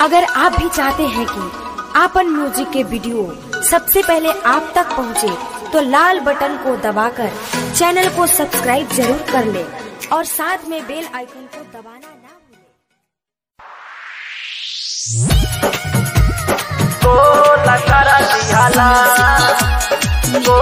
अगर आप भी चाहते हैं कि आपन म्यूजिक के वीडियो सबसे पहले आप तक पहुंचे, तो लाल बटन को दबाकर चैनल को सब्सक्राइब जरूर कर ले और साथ में बेल आइकन को दबाना ना भूलें। गोला करा दिहाला गो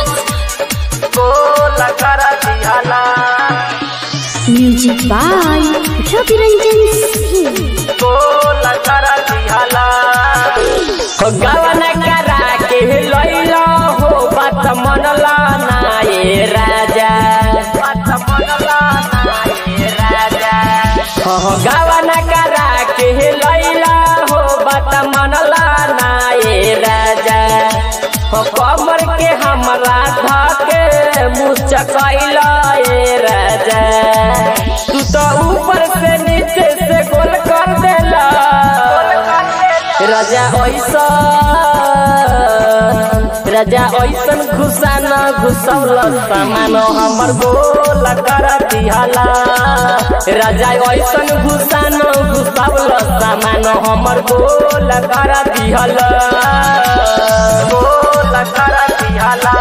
गोला करा दिहाला म्यूजिक बाय रवि रंजन सिंह गोला करा दिहाला हो गवन करा के लैला हो बात मनला ना ये राजा बात मनला ना ये राजा हो गवन करा के लैला हो बात मनला ना ये राजा हो कमर के हमरा धके मुचकैला ये राजा तू तो ऊपर से नीचे से गोल कर देला राजा ऐसा राजा ऐसन घुसा न घुसौल सामान हमर गोल कर दिहाला राजा ऐसन घुसा न घुसौल सामान हमर गोल कर दिहाला गोल कर दिहाला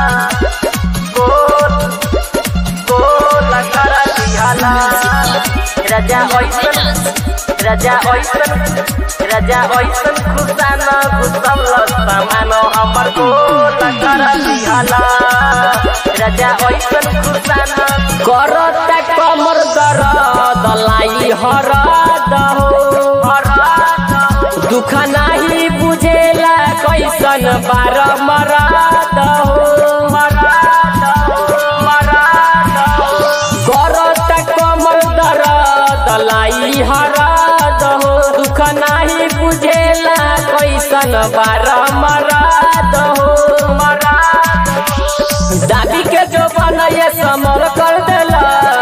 गोल गोल कर दिहाला राजा ऐसन राजा ऐसन राजा ऐसन खुशा न घुसौल सामान हमर गोल कर दिहाला राजा ऐसन खुशा न करता कमर दर्द लाई हरद हो दुख नाही बुझेला कैसन बार मराद हो मराद हो मराद हो करता कमर दर्द लाई हरद हो दुख नाही बुझेला कैसन बार मराद हो मराद दाबी के जो बनये समर कर देला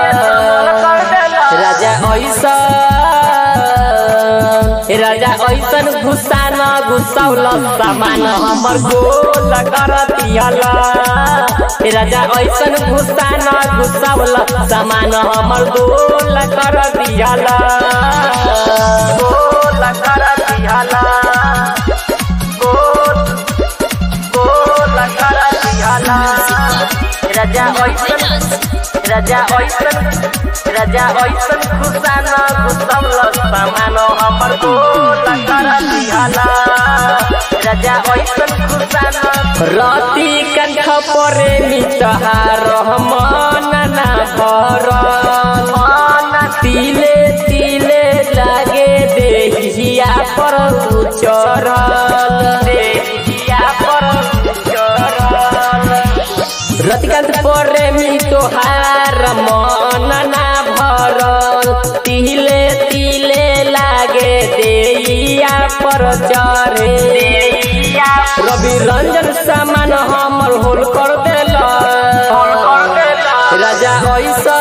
राजा ऐसा राजा ऐसन घुसा न घुसौल सामान हमर गोल कर दियाला राजा ऐसन घुसा न घुसौल सामान हमर गोल कर दियाला गोल कर दियाला गोल गोल कर दियाला राजा ऐसन राजा ऐसन राजा ऐसन खुशा न घुसौल सामान हमर गोल कर दिहाला राजा ऐसन खुशा न रति कंठ परे मितहार मन ना भर मन तिले तिले लागे देहिया पर उचरल देहिया पर उचरल रतिकांत प्रेमी तोहार मन ना भरल तिले तिले लागे देइया पर चढ़े रवि रंजन सामान हमर होल कर देला राजा ऐसा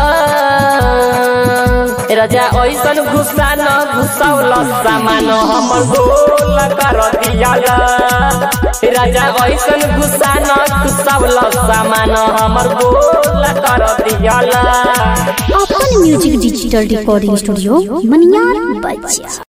राजा ऐसन घुसा न घुसौल सामान हमर गोल कर दियाला राजा ऐसन घुसा न घुसौल सामान हमर गोल कर दियाला अपन music digital recording studio Maniyar बच्चा